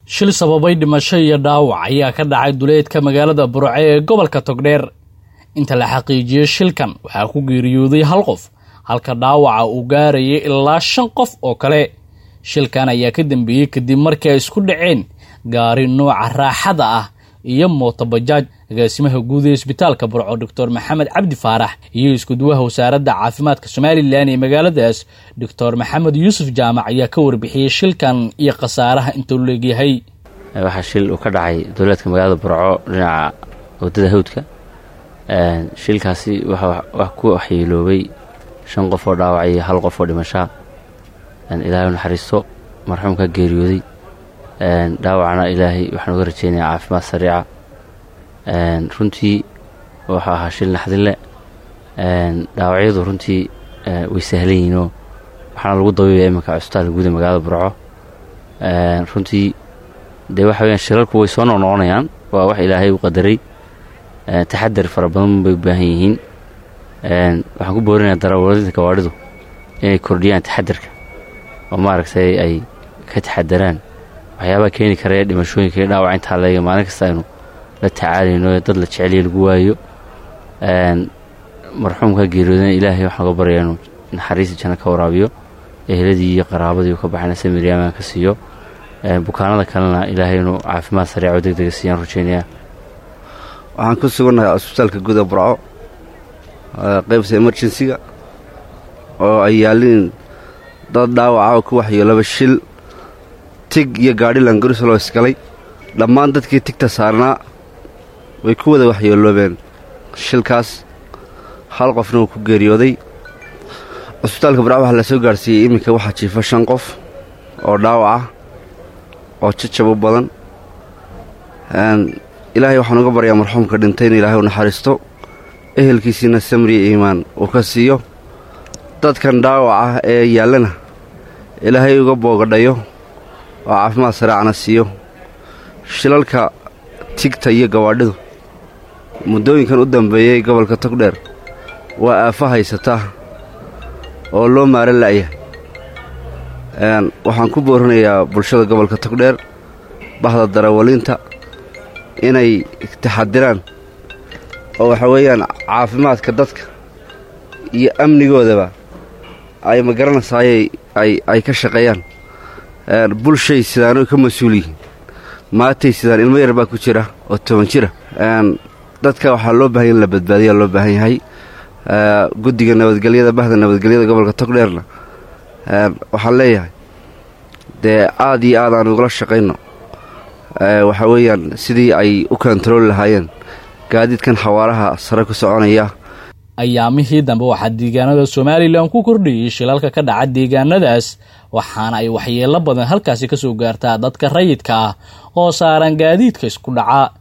shil sababay dhimasho iyo dhaawac ayaa ka dhacay duleedka magaalada burce ee gobolka togdheer inta la xaqiijiyey shilkan waxaa ku geeriyooday hal qof halka dhaawaca uu gaarayay ilaa shan qof oo kale shilkan ayaa ka dambeeyey kadib markii ay isku dhaceen gaari nooca raaxada ah iyo mootobajaaj agaasimaha guud ee isbitaalka burco doctor maxamed cabdi faarax iyo iskuduwaha wasaaradda caafimaadka somalilan ee magaaladaas doctor maxamed yuusuf jaamac ayaa ka warbixiyey shilkan iyo khasaaraha intuu leegyahay waxaa shil uu ka dhacay dowlaadka magaalada burco dhinaca wadada hawdka shilkaasi wax ku waxyeeloobay shan qof oo dhaawac iyo hal qof oo dhimashaa ilaahay naxariisto marxuumka geeriyooday dhaawacna ilaahay waxaan uga rajeynayaa caafimaad sariica runtii wuxuu ahaa shil naxdinle dhaawacyadu runtii way sahlan yihiinoo waxaana lagu dabiibaya iminka cusbitaalka guud ee magaalada burco runtii dee waxa weyaan shilalku way soo noqnoqonayaan waa wax ilaahay u qadaray taxadar fara badan bay u baahan yihiin waxaan ku boorinayaa darawalada gawaadhidu inay kordhiyaan taxadarka oo maaragtay ay ka taxadaraan waxyaabaha keeni karaya dhimashooyinka iyo dhaawac intaa leega maalin kasta aynu la tacaalayno dad la jeceliya lagu waayo marxuumka geeriyoodana ilaahay waxaan uga baryaa inuu naxariista janno ka waraabiyo eheladii iyo qaraabadii uu ka baxayna samiryamaan ka siiyo bukaanada kalena ilaahay inuu caafimaad sariica oo deg dega siiyaan rajeynayaa waxaan ku sugannahay cusbitaalka guud ee burco qaybta emerjensiga oo ay yaaliin dad dhaawaca oo ku waxyeelaba shil tig iyo gaadhi langarusaloo isgalay dhammaan dadkii tigta saarnaa way ku wada waxyeeloobeen shilkaas hal qofna uu ku geeriyooday cusbitaalka burco waxaa la soo gaadhsiiyey iminka waxaa jiifa shan qof oo dhaawac ah oo jajab u badan ilaahay waxaan uga baryaa marxuumka dhintay in ilaahay u naxariisto ehelkiisiina samriya iimaan uu ka siiyo dadkan dhaawac ah ee yaallana ilaahay uga boogadhayo oo caafimaad saraacana siiyo shilalka tigta iyo gawaadhidu muddooyinkan u dambeeyey gobolka togdheer waa aafo haysataa oo loo maara la'ya waxaan ku boorinayaa bulshada gobolka togdheer bahda darawaliinta inay taxadiraan oo waxa weeyaan caafimaadka dadka iyo amnigoodaba ay ma garanaysaayay ay ka shaqeeyaan bulshay sidaano ka mas-uul yihiin maatay sidaan ilmo yar baa ku jira oo toban jira dadka waxaa loo bahanya in la badbaadiyaa loo baahan yahay guddiga nabadgelyada bahda nabadgelyada gobolka togdheerna waxaan leeyahay dee aad iyo aad aan ugula shaqayno waxaa weeyaan sidii ay u kontarooli lahaayeen gaadiidkan xawaaraha sare ku soconaya ayaamihii dambe waxaa deegaanada somalilan ku kordhiyey shilalka ka dhaca deegaanadaas waxaana ay waxyeelo badan halkaasi ka soo gaartaa dadka rayidka ah oo saaran gaadiidka isku dhaca